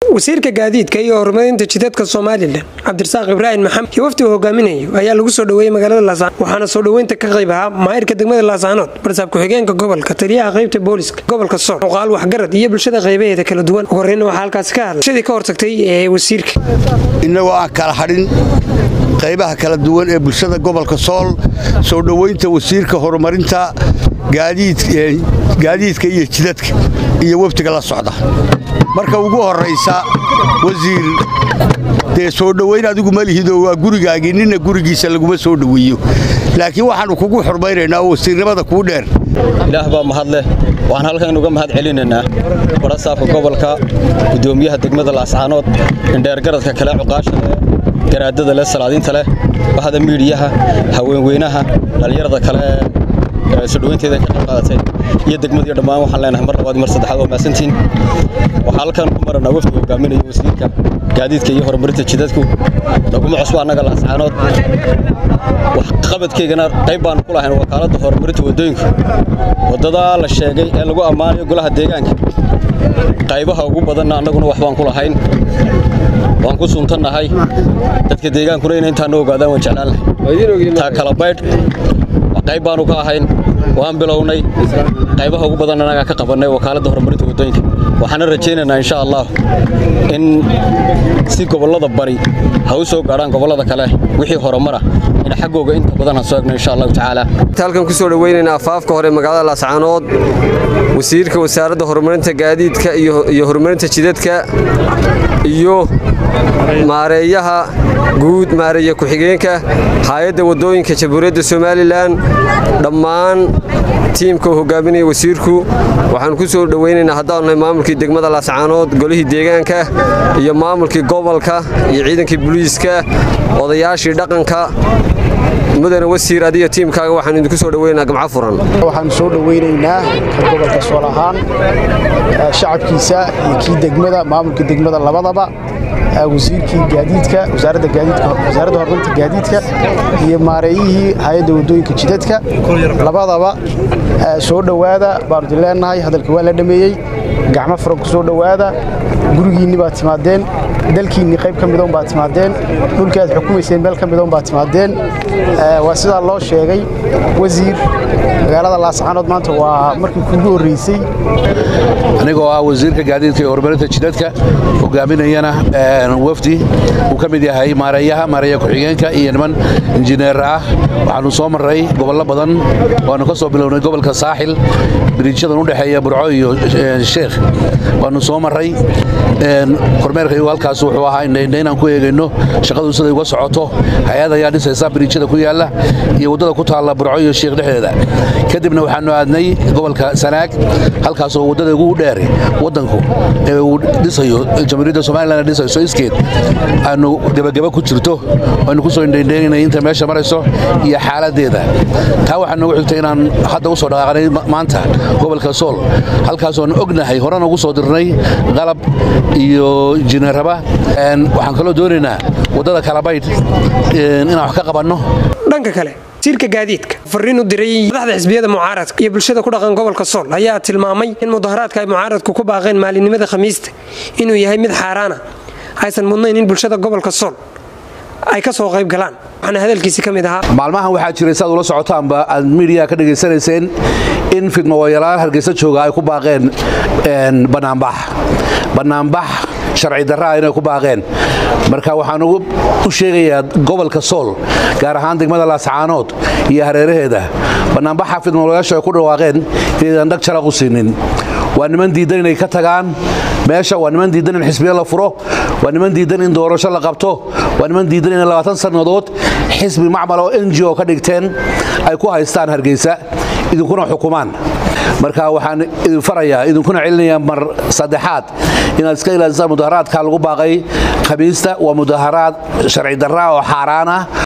wasiirka gaadiidka iyo horumarinta jidadka somalilan cabdirasaaq ibraahim maxamed iyo wafdi uu hogaaminayo ayaa lagu soo dhoweeyey magaalada laascaanood waxaana soo dhoweynta ka qayb ahaa maayirka degmada laascaanood barsaab ku-xigeenka gobolka taliyaha qaybta booliska gobolka sool muqaal waxgarad iyo bulshada qaybaheeda kala duwan ugu horreyna waxaa halkaasi ka hadlay shadii ka hortagtay ee wasiirka innagoo aan kala hadhin qaybaha kala duwan ee bulshada gobolka sool soo dhoweynta wasiirka horumarinta gaadiidka iyo jidadka iyo wafdiga la socda marka ugu horraysa wasiir dee soo dhoweyn adigu ma lihido waa gurigaagii ninna gurigiisa laguma soo dhoweeyo laakiin waxaannu kugu xurmaynaynaa oo wasiirnimada kuu dheer ilaah baa mahad leh waxaan halkan uga mahad celinaynaa barasaafka gobolka gudoomiyaha degmada laascaanood indheergaradka kale cuqaasha leh garaadada leh salaadiinta leh bahda miidhiyaha haweenweynaha dhallinyarada kale sodhoweynteeda ka qayb qaadatay iyo degmadiyo dhammaan waxaan leenahay mar labaad mar saddexaad waa mahadsantiin waxaa halkan ku maranaa wafdi hogaaminaya wasiirka gaadiidka iyo horumarinta jidadku laguma cusbo annaga laascaanood waxqabadkaygana qayb baanu ku lahayn wakaaladda horumarinta waddooyinku waddadaa la sheegay ee lagu ammaanayo golaha deegaanka qaybaha ugu badanna annaguna wax baan ku lahayn waan ku suntannahay dadka deegaankuna inay intaa no ogaadaan waan jeclaan lahay taa kala baydh qayb baanu ka ahayn waan bilownay qaybaha ugu badan annagaa ka qabannay wakaaladda horumarinta waddooyinka waxaana rajaynaynaa insha allah in si gobollada bari ha u soo gaadhaan gobollada kale wixii horumara in xaggooga inta badan ha soo egno insha allahu tacaala halkan ku soo dhoweynaynaa afaafka hore magaalada laascaanood wasiirka wasaaradda horumarinta gaadiidka iyo horumarinta jidadka iyo maareeyaha guud maareeya ku-xigeenka hay-adda waddooyinka jamhuuriyadda somalilan dhammaan tiimka uu hogaaminaya wasiirku waxaanu ku soo dhoweynaynaa haddaanu nahay maamulkii degmada laascaanood golihii deegaanka iyo maamulkii gobolka iyo ciidankii buliiska odayaashii dhaqanka mudane wasiir adiyo tiimkaaga waxaanu idinku soo dhoweynaynaa gamco furan waxaanu soo dhoweynaynaa ka gobolka sool ahaan shacabkiisa iyo kii degmada maamulkii degmada labadaba wasiirkii gaadiidka wasaaradda gaadiidka wasaaradda horumarinta gaadiidka iyo maareeyihii hay-adda waddooyinka jidadka labadaba soo dhowaada baanu idin leenahay hadalka waa la dhameeyey gacmo furan ku soo dhowaada gurigiinni baad timaadeen dalkiinni qayb ka midoon baad timaadeen dhulkii aad xukumayseen meel ka midoon baad timaadeen waa sidaa loo sheegay wasiir magaalada laascaanood maanta waa markii kuugu horreysay anigoo ah wasiirka gaadiidka iyo horumarinta jidadka hogaaminayana wafdi uu ka mid yahay maareeyaha maareeya ku-xigeenka iyo niman injineer ah waxaannu soo marray gobollo badan waannu ka soo bilownay gobolka saaxil biriijadan u dhexeeya burco iyo sheekh waannu soo marray kormeerkaygu halkaas wuxuu ahaa inaan ku eegayno shaqadu siday uga socoto hay-ad ayaa dhisaysa biriijada ku yaalla iyo waddada ku taalla burco iyo sheekh dhexdeeda kadibna waxaannu aadnay gobolka sanaag halkaasoo waddada ugu dheer waddanku ee uu dhisayo jamhuuriyadda somalilan dhisayso iskeed aanu gebageba ku jirto aynu ku soo indhaindhaynay inta meesha marayso iyo xaaladdeeda taa waxaa noogu xigtay inaan hadda u soo dhaqaaqnay maanta gobolka sool halkaasoon ognahay horena ugu soo dirnay qalab iyo injineeraba waxaan kaloo doonaynaa waddada kalabaydh inaan wax ka qabanno dhanka kale wasiirka gaadiidka fariin u diray madaxda xisbiyada mucaaradka iyo bulshada ku dhaqan gobolka sool ayaa tilmaamay in mudaharaadka ay mucaaradku ku baaqeen maalinimada khamiista inuu yahay mid xaaraana aysan mudnayn in bulshada gobolka sool ay ka soo qayb galaan waxaana hadalkiisi ka mid ahaa maalmahan waxaa jiray saad ula socotaanba aad miidiya ka dhegaysanayseen in fidmawayalaal hargeysa jooga ay ku baaqeen bannaanbax bannaanbax sharci darraa inay ku baaqeen marka waxaan u sheegayaa gobolka sool gaar ahaan degmada laascaanood iyo hareeraheeda bannaanbaxa fidmawalayaashu ay ku dhawaaqeen inaydan dhag jaraq u siinin waa niman diidan inay ka tagaan meesha waa niman diidan in xisbiya la furo waa niman diidan in doorasho la qabto waa niman diidan in labaatan sannadood xisbi macmal oo n g o ka dhigteen ay ku haystaan hargeysa idinkuna xukumaan marka waxaan idin farayaa idinkuna celinayaa mar saddexaad inaad iska ilaalisaan mudaharaadka lagu baaqay khamiista waa mudaharaad sharci darra oo xaaraan ah